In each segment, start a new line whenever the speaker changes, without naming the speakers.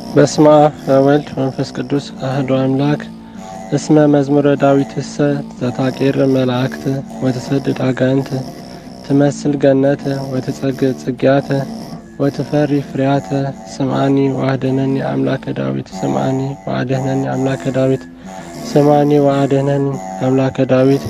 በስመ አብ ወወልድ መንፈስ ቅዱስ አህዶ አምላክ እስመ መዝሙረ ዳዊትሰ ዘታቄር መላእክት ወትሰድድ አጋንት ትመስል ገነት ወትጸግዕ ጽጌያተ ወትፈሪ ፍሬያተ ስምዓኒ ወአድኅነኒ አምላከ ዳዊት ስምዓኒ ወአድኅነኒ አምላከ ዳዊት ስምዓኒ ወአድኅነኒ አምላከ ዳዊት።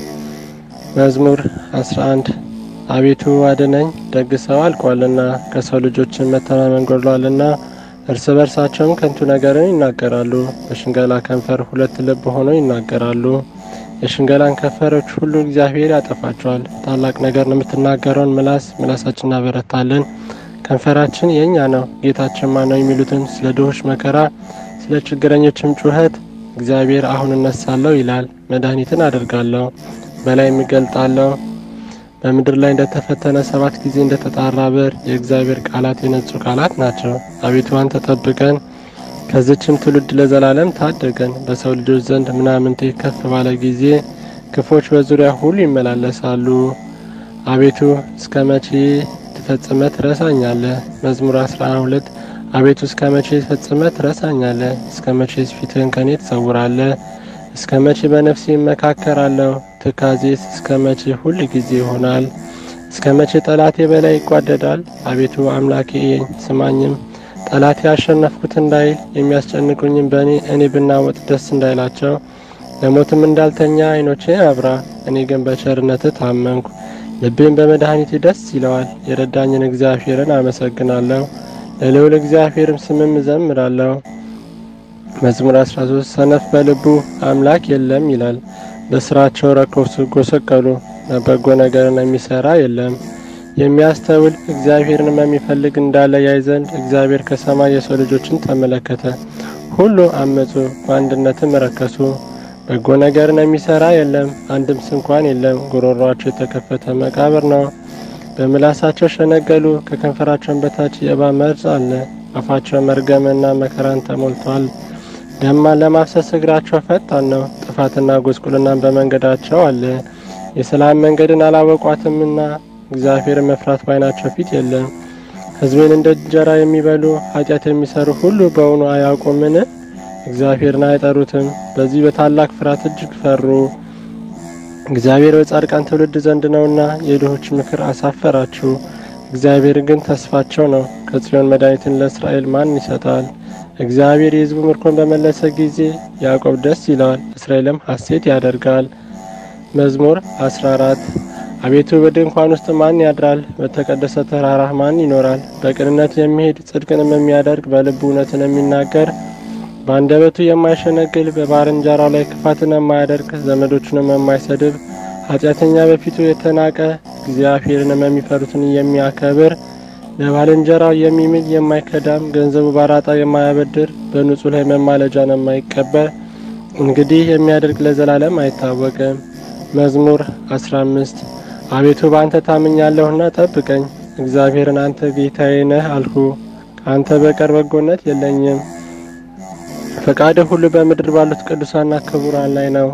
መዝሙር 11 አቤቱ አድነኝ፣ ደግ ሰው አልቋልና ከሰው ልጆችን መተማመን ጎድሏልና። እርስ በርሳቸውም ከንቱ ነገርን ይናገራሉ፣ በሽንገላ ከንፈር ሁለት ልብ ሆነው ይናገራሉ። የሽንገላን ከንፈሮች ሁሉ እግዚአብሔር ያጠፋቸዋል። ታላቅ ነገርን የምትናገረውን ምላስ ምላሳችን እናበረታለን። ከንፈራችን የእኛ ነው፣ ጌታችን ማን ነው የሚሉትን ስለ ድሆች መከራ፣ ስለ ችግረኞችም ጩኸት እግዚአብሔር አሁን እነሳለሁ ይላል። መድኃኒትን አደርጋለሁ፣ በላይ የሚገልጣለሁ በምድር ላይ እንደተፈተነ ሰባት ጊዜ እንደተጣራ ብር የእግዚአብሔር ቃላት የነጹ ቃላት ናቸው። አቤቱ አንተ ጠብቀን፣ ከዚችም ትውልድ ለዘላለም ታደገን። በሰው ልጆች ዘንድ ምናምንቴ ከፍ ባለ ጊዜ ክፎች በዙሪያ ሁሉ ይመላለሳሉ። አቤቱ እስከ መቼ ትፈጽመ ትረሳኛለህ? መዝሙር 12 አቤቱ እስከ መቼ ትፈጽመ ትረሳኛለህ? እስከ መቼ ፊትህን ከኔ ትሰውራለህ? እስከ መቼ በነፍሴ እመካከራለሁ? ትካዜስ እስከ መቼ ሁል ጊዜ ይሆናል? እስከ መቼ ጠላቴ በላይ ይጓደዳል? አቤቱ አምላኬ ስማኝም፣ ጠላቴ ያሸነፍኩት እንዳይል የሚያስጨንቁኝም በእኔ እኔ ብናወጥ ደስ እንዳይላቸው፣ ለሞትም እንዳልተኛ ዓይኖቼ አብራ። እኔ ግን በቸርነትህ ታመንኩ፣ ልቤም በመድኃኒት ደስ ይለዋል። የረዳኝን እግዚአብሔርን አመሰግናለሁ፣ ለልዑል እግዚአብሔርም ስምም እዘምራለሁ። መዝሙር 13 ሰነፍ በልቡ አምላክ የለም ይላል። በስራቸው ረከሱ ጎሰቀሉ፣ በጎ ነገርን የሚሰራ የለም። የሚያስተውል እግዚአብሔርንም የሚፈልግ እንዳለ ያይ ዘንድ እግዚአብሔር ከሰማይ የሰው ልጆችን ተመለከተ። ሁሉ አመጹ፣ በአንድነትም ረከሱ። በጎ ነገርን የሚሰራ የለም፣ አንድም ስንኳን የለም። ጉሮሯቸው የተከፈተ መቃብር ነው። በምላሳቸው ሸነገሉ፣ ከከንፈራቸውን በታች የእባብ መርዝ አለ። አፋቸው መርገምና መከራን ተሞልቷል። ደማን ለማፍሰስ እግራቸው ፈጣን ነው። ጥፋትና ጉስቁልናን በመንገዳቸው አለ። የሰላም መንገድን አላወቋትምና እግዚአብሔርን መፍራት ባይናቸው ፊት የለም። ሕዝቤን እንደ እንጀራ የሚበሉ ኃጢአት የሚሰሩ ሁሉ በውኑ አያውቁምን? እግዚአብሔርን አይጠሩትም። በዚህ በታላቅ ፍርሃት እጅግ ፈሩ። እግዚአብሔር በጻድቃን ትውልድ ዘንድ ነውና የድሆች ምክር አሳፈራችሁ። እግዚአብሔር ግን ተስፋቸው ነው። ከጽዮን መድኃኒትን ለእስራኤል ማን ይሰጣል? እግዚአብሔር የሕዝቡ ምርኮን በመለሰ ጊዜ ያዕቆብ ደስ ይለዋል፣ እስራኤልም ሐሴት ያደርጋል። መዝሙር 14 አቤቱ በድንኳን ውስጥ ማን ያድራል? በተቀደሰ ተራራህ ማን ይኖራል? በቅንነት የሚሄድ ጽድቅንም የሚያደርግ በልቡ እውነትን የሚናገር በአንደበቱ የማይሸነግል በባልንጀራው ላይ ክፋትን የማያደርግ ዘመዶቹንም የማይሰድብ ኃጢአተኛ በፊቱ የተናቀ እግዚአብሔርንም የሚፈሩትን የሚያከብር ለባልንጀራው የሚምል የማይከዳም ገንዘቡ ባራጣ የማያበድር በንጹሕ ላይ መማለጃን የማይቀበል እንግዲህ የሚያደርግ ለዘላለም አይታወቅም። መዝሙር 15 አቤቱ በአንተ ታምኛለሁና ጠብቀኝ። እግዚአብሔርን አንተ ጌታዬ ነህ አልሁ፣ ከአንተ በቀር በጎነት የለኝም። ፈቃድህ ሁሉ በምድር ባሉት ቅዱሳንና ክቡራን ላይ ነው።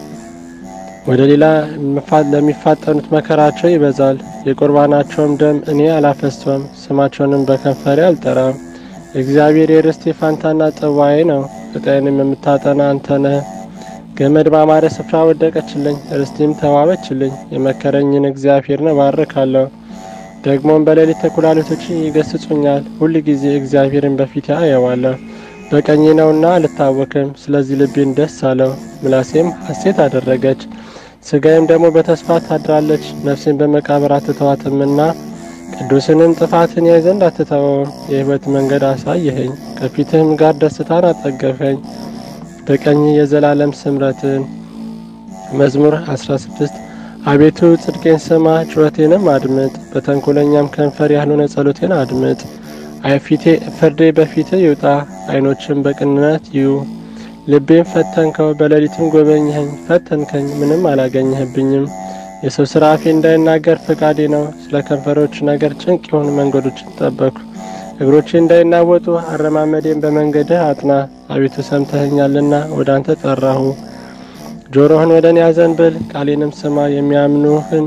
ወደ ሌላ ለሚፋጠኑት መከራቸው ይበዛል። የቁርባናቸውም ደም እኔ አላፈስቶም፣ ስማቸውንም በከንፈሬ አልጠራም። እግዚአብሔር የርስቴ ፋንታና ጽዋዬ ነው፣ ዕጣዬንም የምታጠና አንተ ነህ። ገመድ ባማረ ስፍራ ወደቀችልኝ፣ ርስቴም ተዋበችልኝ። የመከረኝን እግዚአብሔርን እባርካለሁ። ደግሞም በሌሊት ተኩላሊቶች ይገስጹኛል። ሁል ጊዜ እግዚአብሔርን በፊቴ አየዋለሁ። በቀኜ ነውና አልታወክም። ስለዚህ ልቤን ደስ አለው፣ ምላሴም ሐሴት አደረገች። ስጋዬም ደግሞ በተስፋ ታድራለች። ነፍሴን በመቃብር አትተዋትምና ቅዱስንም ጥፋትን ያይ ዘንድ አትተወውም። የሕይወት መንገድ አሳየኸኝ፣ ከፊትህም ጋር ደስታን አጠገፈኝ። በቀኝ የዘላለም ስምረትን። መዝሙር 16 አቤቱ ጽድቄን ስማ፣ ጩኸቴንም አድምጥ። በተንኮለኛም ከንፈር ያልሆነ ጸሎቴን አድምጥ። አይፊቴ ፍርዴ በፊት ይውጣ፣ ዓይኖችም በቅንነት ይዩ። ልቤም ፈተንከው፣ በሌሊትም ጎበኘኸኝ። ፈተንከኝ፣ ምንም አላገኘህብኝም። የሰው ስራ አፌ እንዳይናገር ፈቃዴ ነው። ስለ ከንፈሮች ነገር ጭንቅ የሆኑ መንገዶችን ጠበቅኩ። እግሮቼ እንዳይናወጡ አረማመዴን በመንገድህ አጥና። አቤቱ ሰምተኸኛልና ወደ አንተ ጠራሁ። ጆሮህን ወደ እኔ አዘንብል፣ ቃሌንም ስማ። የሚያምኑህን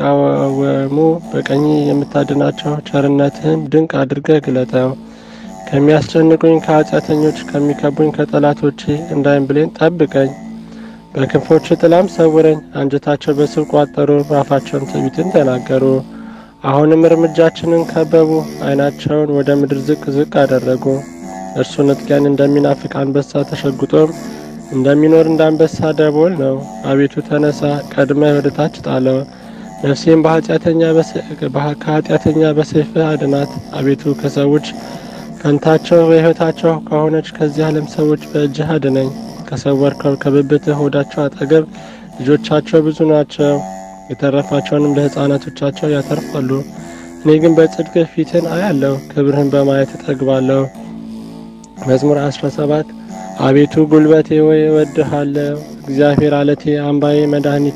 ከሚቃወሙ በቀኝ የምታድናቸው ቸርነትህን ድንቅ አድርገህ ግለጠው። ከሚያስጨንቁኝ ከኃጢአተኞች ከሚከቡኝ ከጠላቶቼ እንዳይን ብሌን ጠብቀኝ። በክንፎች ጥላም ሰውረኝ። አንጀታቸው በስብ ቋጠሩ፣ በአፋቸውም ትዕቢትን ተናገሩ። አሁንም እርምጃችንን ከበቡ፣ ዓይናቸውን ወደ ምድር ዝቅ ዝቅ አደረጉ። እርሱ ንጥቂያን እንደሚናፍቅ አንበሳ ተሸጉጦም እንደሚኖር እንደ አንበሳ ደቦል ነው። አቤቱ ተነሳ፣ ቀድመህ ወደ ታች ጣለው። ነፍሴም ከኃጢአተኛ በሰይፍህ አድናት። አቤቱ ከሰዎች ፈንታቸው በሕይወታቸው ከሆነች ከዚህ ዓለም ሰዎች በእጅህ አድነኝ። ከሰወርከው ከብብትህ ሆዳቸው አጠገብ ልጆቻቸው ብዙ ናቸው፣ የተረፋቸውንም ለሕፃናቶቻቸው ያተርፋሉ። እኔ ግን በጽድቅ ፊትን አያለሁ፣ ክብርህን በማየት እጠግባለሁ። መዝሙር 17 አቤቱ ጉልበቴ ወይ እወድሃለሁ። እግዚአብሔር አለቴ፣ አምባዬ፣ መድኃኒቴ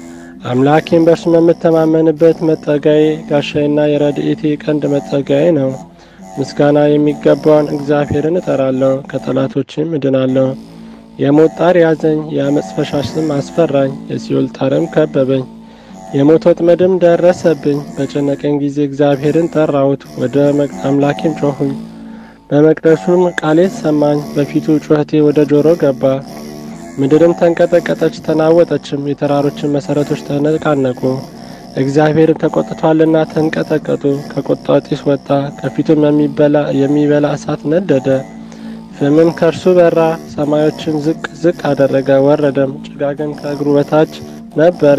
አምላኬም በእርሱ የምተማመንበት መጠጋዬ፣ ጋሻዬና የረድኤቴ ቀንድ መጠጋዬ ነው። ምስጋና የሚገባውን እግዚአብሔርን እጠራለሁ፣ ከጠላቶችም እድናለሁ። የሞት ጣር ያዘኝ፣ የአመፅ ፈሳሽም አስፈራኝ፣ የሲኦል ጣርም ከበበኝ። የሞት ወጥመድም ደረሰብኝ። በጨነቀኝ ጊዜ እግዚአብሔርን ጠራሁት፣ ወደ አምላኬም ጮኹኝ። በመቅደሱም ቃሌ ሰማኝ፣ በፊቱ ጩኸቴ ወደ ጆሮ ገባ። ምድርም ተንቀጠቀጠች ተናወጠችም፣ የተራሮችን መሠረቶች ተነቃነቁ። እግዚአብሔርም ተቆጥቷልና ተንቀጠቀጡ። ከቁጣው ጢስ ወጣ፣ ከፊቱም የሚበላ እሳት ነደደ። ፍምም ከእርሱ በራ፣ ሰማዮችን ዝቅ ዝቅ አደረገ፣ ወረደም። ጭጋግም ከእግሩ በታች ነበረ።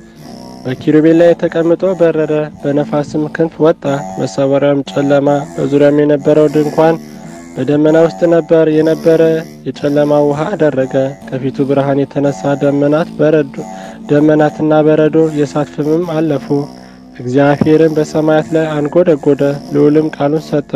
በኪሩቤል ላይ ተቀምጦ በረረ፣ በነፋስም ክንፍ ወጣ። መሰወሪያውም ጨለማ፣ በዙሪያም የነበረው ድንኳን በደመና ውስጥ ነበር የነበረ የጨለማ ውሃ አደረገ። ከፊቱ ብርሃን የተነሳ ደመናት በረዶ ደመናትና በረዶ የእሳት ፍምም አለፉ። እግዚአብሔርም በሰማያት ላይ አንጎደጎደ፣ ልዑልም ቃሉን ሰጠ።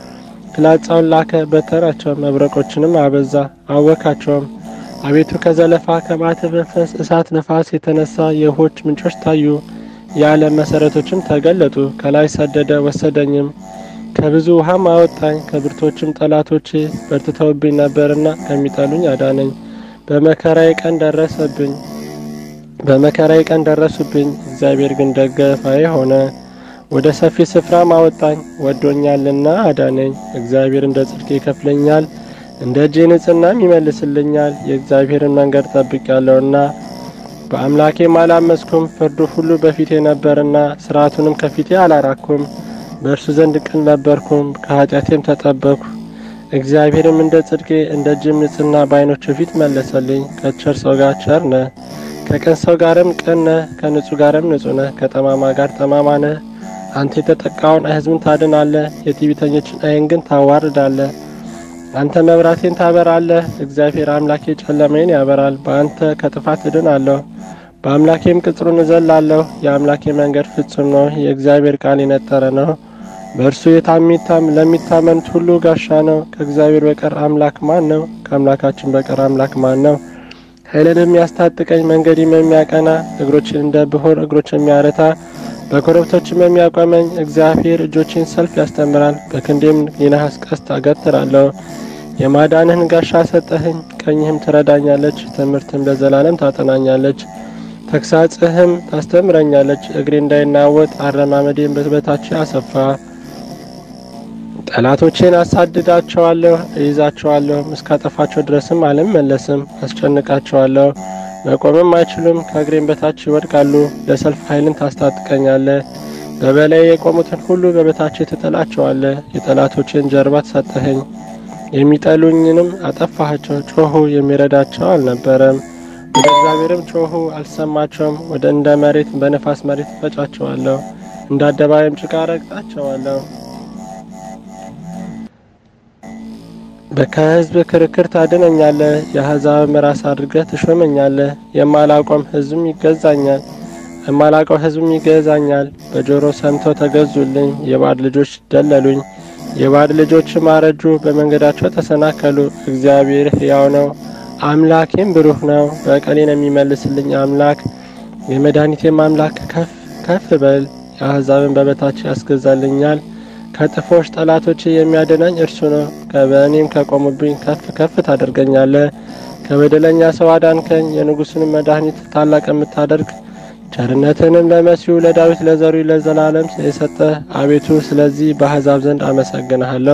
ፍላጻውን ላከ፣ በተናቸው፣ መብረቆችንም አበዛ፣ አወካቸውም። አቤቱ ከዘለፋ ከማት መንፈስ እሳት ነፋስ የተነሳ የውሆች ምንጮች ታዩ፣ የዓለም መሠረቶችም ተገለጡ። ከላይ ሰደደ ወሰደኝም ከብዙ ውሃም አወጣኝ። ከብርቶችም ጠላቶቼ በርትተውብኝ ነበርና ከሚጠሉኝ አዳነኝ። በመከራዬ ቀን ደረሰብኝ በመከራዬ ቀን ደረሱብኝ። እግዚአብሔር ግን ደገፋዬ ሆነ፣ ወደ ሰፊ ስፍራም አወጣኝ። ወዶኛልና አዳነኝ። እግዚአብሔር እንደ ጽድቄ ይከፍለኛል፣ እንደ እጄ ንጽሕናም ይመልስልኛል። የእግዚአብሔርን መንገድ ጠብቄያለሁና በአምላኬም አላመፅኩም። ፍርዱ ሁሉ በፊቴ ነበርና ሥርዓቱንም ከፊቴ አላራኩም። በእርሱ ዘንድ ቅን ነበርኩም፣ ከኃጢአቴም ተጠበቅኩ። እግዚአብሔርም እንደ ጽድቄ እንደ እጅም ንጽሕና በዓይኖቹ ፊት መለሰልኝ። ከቸር ሰው ጋር ቸር ነህ፣ ከቅን ሰው ጋርም ቅን ነህ፣ ከንጹሕ ጋርም ንጹሕ ነህ፣ ከጠማማ ጋር ጠማማ ነህ። አንተ የተጠቃውን ሕዝብን ታድናለህ፣ የትዕቢተኞችን ዓይን ግን ታዋርዳለህ። አንተ መብራቴን ታበራለህ፣ እግዚአብሔር አምላኬ ጨለማዬን ያበራል። በአንተ ከጥፋት እድናለሁ፣ በአምላኬም ቅጽሩን እዘላለሁ። የአምላኬ መንገድ ፍጹም ነው፣ የእግዚአብሔር ቃል የነጠረ ነው። በእርሱ የታሚታም ለሚታመኑት ሁሉ ጋሻ ነው። ከእግዚአብሔር በቀር አምላክ ማን ነው? ከአምላካችን በቀር አምላክ ማን ነው? ኃይልን የሚያስታጥቀኝ መንገድም የሚያቀና እግሮችን እንደ ብሆር እግሮች የሚያረታ በኮረብቶችም የሚያቆመኝ እግዚአብሔር እጆችን ሰልፍ ያስተምራል። በክንዴም የነሐስ ቀስት አገትራለሁ። የማዳንህን ጋሻ ሰጠህኝ፣ ቀኝህም ትረዳኛለች። ትምህርትም ለዘላለም ታጠናኛለች። ተግሳጽህም ታስተምረኛለች። እግሬ እንዳይናወጥ አረማመዴን በበታች አሰፋ። ጠላቶቼን አሳድዳቸዋለሁ፣ እይዛቸዋለሁ፣ እስካጠፋቸው ድረስም አልመለስም። አስጨንቃቸዋለሁ፣ መቆምም አይችሉም። ከእግሬም በታች ይወድቃሉ። ለሰልፍ ኃይልን ታስታጥቀኛለህ። በበላይ የቆሙትን ሁሉ በበታች ትጥላቸዋለህ። የጠላቶችን ጀርባ ሰጠኸኝ፣ የሚጠሉኝንም አጠፋሃቸው። ጮኹ፣ የሚረዳቸው አልነበረም። ወደ እግዚአብሔርም ጮኹ፣ አልሰማቸውም። ወደ እንደ መሬት በነፋስ መሬት እፈጫቸዋለሁ፣ እንደ አደባባይም ጭቃ ረግጣቸዋለሁ። ከሕዝብ ክርክር ታድነኛለህ፣ የአሕዛብም ራስ አድርገህ ትሾመኛለህ። የማላውቀውም ሕዝብም ይገዛኛል የማላውቀው ሕዝብም ይገዛኛል። በጆሮ ሰምተው ተገዙልኝ፣ የባዕድ ልጆች ደለሉኝ። የባዕድ ልጆችም አረጁ፣ በመንገዳቸው ተሰናከሉ። እግዚአብሔር ሕያው ነው፣ አምላኬም ብሩህ ነው። በቀሌን የሚመልስልኝ አምላክ የመድኃኒቴም አምላክ ከፍ ከፍ በል። የአሕዛብን በበታች ያስገዛልኛል። ከጥፎች ጠላቶች የሚያድነኝ እርሱ ነው። ከበእኔም ከቆሙብኝ ከፍ ከፍ ታደርገኛለህ። ከበደለኛ ሰው አዳንከኝ፣ የንጉሥንም መድኃኒት ታላቅ የምታደርግ ቸርነትንም ለመሲሁ ለዳዊት ለዘሩ ለዘላለም የሰጠ አቤቱ፣ ስለዚህ በአሕዛብ ዘንድ አመሰግንሃለሁ።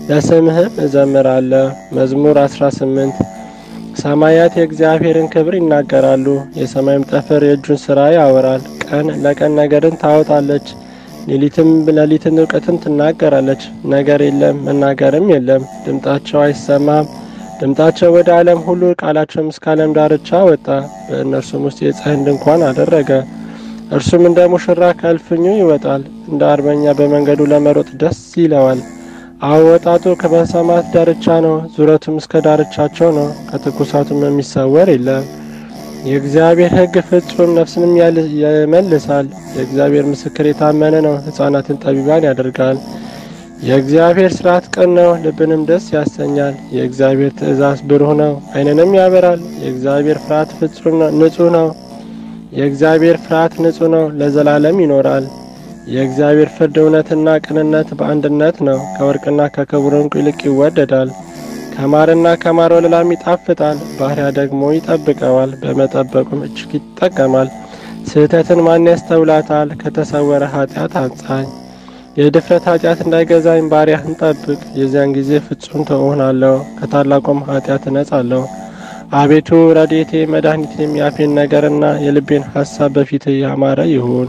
ለስምህም እዘምራለሁ። መዝሙር 18 ሰማያት የእግዚአብሔርን ክብር ይናገራሉ፣ የሰማይም ጠፈር የእጁን ሥራ ያወራል። ቀን ለቀን ነገርን ታወጣለች፣ ሌሊትም ሌሊትን እውቀትን ትናገራለች። ነገር የለም መናገርም የለም፣ ድምጣቸው አይሰማም። ድምጣቸው ወደ ዓለም ሁሉ ቃላቸውም እስከ ዓለም ዳርቻ ወጣ። በእነርሱም ውስጥ የፀሐይን ድንኳን አደረገ። እርሱም እንደ ሙሽራ ከእልፍኙ ይወጣል፣ እንደ አርበኛ በመንገዱ ለመሮጥ ደስ ይለዋል። አወጣጡ ከበሰማት ዳርቻ ነው፣ ዙረቱም እስከ ዳርቻቸው ነው። ከትኩሳቱም የሚሰወር የለም። የእግዚአብሔር ሕግ ፍጹም ነፍስንም ይመልሳል። የእግዚአብሔር ምስክር የታመነ ነው፣ ሕፃናትን ጠቢባን ያደርጋል። የእግዚአብሔር ሥርዓት ቅን ነው፣ ልብንም ደስ ያሰኛል። የእግዚአብሔር ትእዛዝ ብሩህ ነው፣ ዓይንንም ያበራል። የእግዚአብሔር ፍርሃት ፍጹም ንጹሕ ነው። የእግዚአብሔር ፍርሃት ንጹሕ ነው፣ ለዘላለም ይኖራል። የእግዚአብሔር ፍርድ እውነትና ቅንነት በአንድነት ነው። ከወርቅና ከክቡር ዕንቁ ይልቅ ይወደዳል። ከማርና ከማር ወለላም ይጣፍጣል። ባሪያ ደግሞ ይጠብቀዋል፣ በመጠበቁም እጅግ ይጠቀማል። ስህተትን ማን ያስተውላታል? ከተሰወረ ኃጢአት አንጻኝ። የድፍረት ኃጢአት እንዳይገዛኝ ባሪያህን ጠብቅ። የዚያን ጊዜ ፍጹም ትሆናለሁ፣ ከታላቁም ኃጢአት እነጻለሁ። አቤቱ ረድኤቴ መድኃኒቴም የአፌን ነገርና የልቤን ሐሳብ በፊትህ ያማረ ይሁን።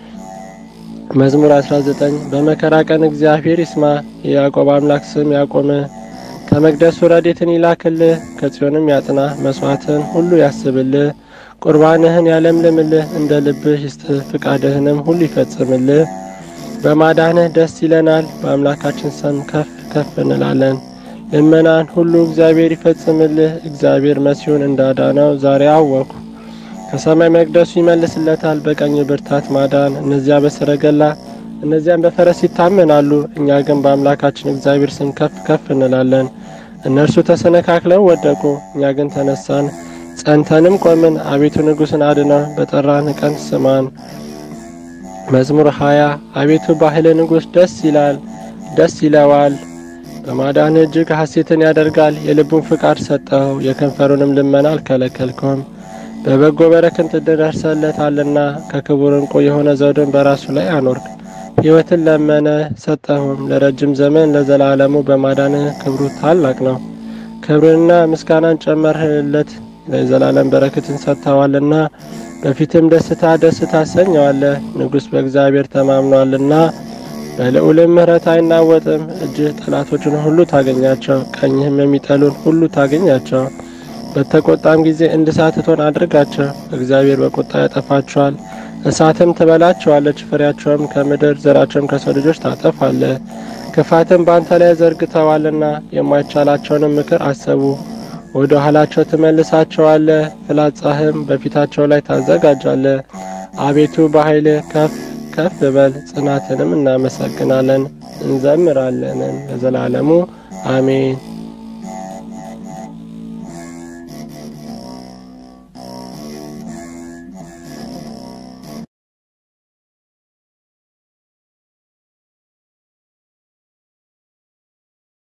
መዝሙር 19 በመከራ ቀን እግዚአብሔር ይስማ፣ የያዕቆብ አምላክ ስም ያቆም። ከመቅደሱ ረድኤትን ይላክልህ፣ ከጽዮንም ያጽና። መሥዋዕትህን ሁሉ ያስብልህ፣ ቁርባንህን ያለምልምልህ። እንደ ልብህ ይስጥህ፣ ፍቃድህንም ሁሉ ይፈጽምልህ። በማዳንህ ደስ ይለናል፣ በአምላካችን ስም ከፍ ከፍ እንላለን። ልመናን ሁሉ እግዚአብሔር ይፈጽምልህ። እግዚአብሔር መሲሁን እንዳዳነው ዛሬ አወኩ። ከሰማይ መቅደሱ ይመልስለታል፣ በቀኝ ብርታት ማዳን። እነዚያ በሰረገላ እነዚያም በፈረስ ይታመናሉ፣ እኛ ግን በአምላካችን እግዚአብሔር ስም ከፍ ከፍ እንላለን። እነርሱ ተሰነካክለው ወደቁ፣ እኛ ግን ተነሳን ጸንተንም ቆምን። አቤቱ ንጉሥን አድነው፣ በጠራን ቀን ስማን። መዝሙር ሀያ አቤቱ በኃይል ንጉሥ ደስ ይላል ደስ ይለዋል በማዳን እጅግ ሐሴትን ያደርጋል። የልቡን ፍቃድ ሰጠኸው፣ የከንፈሩንም ልመና አልከለከልከውም። በበጎ በረከት ትደርሰለታልና ከክቡር ዕንቁ የሆነ ዘውድን በራሱ ላይ አኖርክ። ሕይወትን ለመነ ሰጠኸውም፣ ለረጅም ዘመን ለዘላለሙ። በማዳንህ ክብሩ ታላቅ ነው። ክብርንና ምስጋናን ጨመርህለት፣ ለዘላለም በረከትን ሰጥተዋልና በፊትም ደስታ ደስ ታሰኘዋለህ። ንጉሥ በእግዚአብሔር ተማምኗልና በልዑልም ምሕረት አይናወጥም። እጅህ ጠላቶችን ሁሉ ታገኛቸው፣ ቀኝህም የሚጠሉን ሁሉ ታገኛቸው። በተቆጣም ጊዜ እንደ እሳት እቶን አድርጋቸው። እግዚአብሔር በቁጣ ያጠፋቸዋል፣ እሳትም ትበላቸዋለች። ፍሬያቸውም ከምድር ዘራቸውም ከሰው ልጆች ታጠፋለ። ክፋትም በአንተ ላይ ዘርግተዋልና የማይቻላቸውንም ምክር አሰቡ። ወደ ኋላቸው ትመልሳቸዋለህ፣ ፍላጻህም በፊታቸው ላይ ታዘጋጃለህ። አቤቱ በኃይልህ ከፍ ከፍ በል፣ ጽናትንም እናመሰግናለን እንዘምራለንን ለዘላለሙ አሜን።